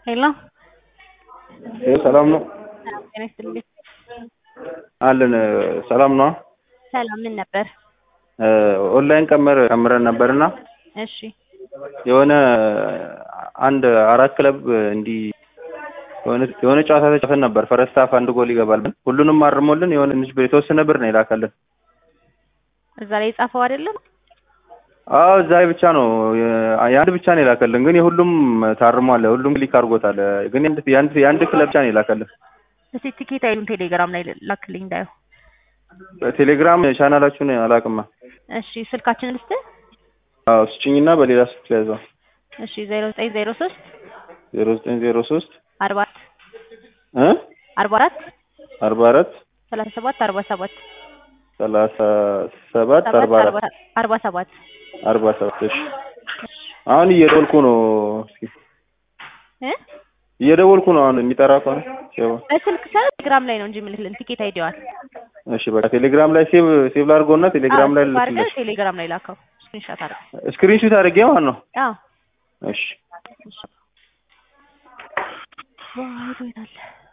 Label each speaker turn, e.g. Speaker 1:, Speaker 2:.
Speaker 1: ሄሎ
Speaker 2: ይኸው ሰላም ነው
Speaker 1: ሰላም ጤና ይስጥልኝ።
Speaker 2: አለን። ሰላም ነው።
Speaker 1: ሰላም ምን ነበር?
Speaker 2: ኦንላይን ቀመር ቀምረን ነበርና
Speaker 1: እሺ
Speaker 2: የሆነ አንድ አራት ክለብ እንዲህ የሆነ የሆነ ጨዋታ ተጫውተን ነበር። ፈረስት ሃፍ አንድ ጎል ይገባል ብለን ሁሉንም አርሞልን የሆነ ትንሽ ብር የተወሰነ ብር ነው የላከልን።
Speaker 1: እዛ ላይ የጻፈው አይደለም።
Speaker 2: አዎ እዛ ላይ ብቻ ነው የአንድ ብቻ ነው የላከልን፣ ግን የሁሉም ታርሟል። ሁሉም ክሊክ አድርጎታል። ግን የአንድ የአንድ የአንድ ክለብ ብቻ ነው የላከልን።
Speaker 1: እስቲ ቲኬት አይሉን ቴሌግራም ላይ ላክልኝ እንዳየው።
Speaker 2: በቴሌግራም ቻናላችሁን አላውቅማ።
Speaker 1: እሺ ስልካችንን ልስጥ።
Speaker 2: አዎ ስጭኝና በሌላ ስልክ ያዘው
Speaker 1: እሺ ዜሮ ዘጠኝ ዜሮ ሶስት
Speaker 2: ዜሮ ዘጠኝ ዜሮ ሶስት
Speaker 1: አርባ
Speaker 2: እ
Speaker 1: አርባ አራት
Speaker 2: አርባ አራት
Speaker 1: ሰላሳ ሰባት አርባ ሰባት
Speaker 2: ሰላሳ ሰባት አርባ
Speaker 1: ሰባት
Speaker 2: አራት
Speaker 1: አርባ አርባ ሰባት
Speaker 2: አርባ ሰባት እሺ አሁን እየደወልኩ ነው። እስኪ
Speaker 1: እ
Speaker 2: እየደወልኩ ነው። አሁን የሚጠራ ከሆነ ሴቭ
Speaker 1: በስልክ ሳይሆን ቴሌግራም ላይ ነው እንጂ የምልክልን ቲኬት አይዲዋል
Speaker 2: እሺ በቃ ቴሌግራም ላይ ሴቭ ሴቭ ላድርገውና ቴሌግራም ላይ
Speaker 1: አድርገህ
Speaker 2: ልክልሽ።
Speaker 1: ቴሌግራም ላይ ላከው። ስክሪንሾት አድርገህ
Speaker 2: ስክሪንሹት አድርጌ ማለት ነው።
Speaker 1: አዎ
Speaker 2: እሺ
Speaker 1: ዋይ ዶይታለ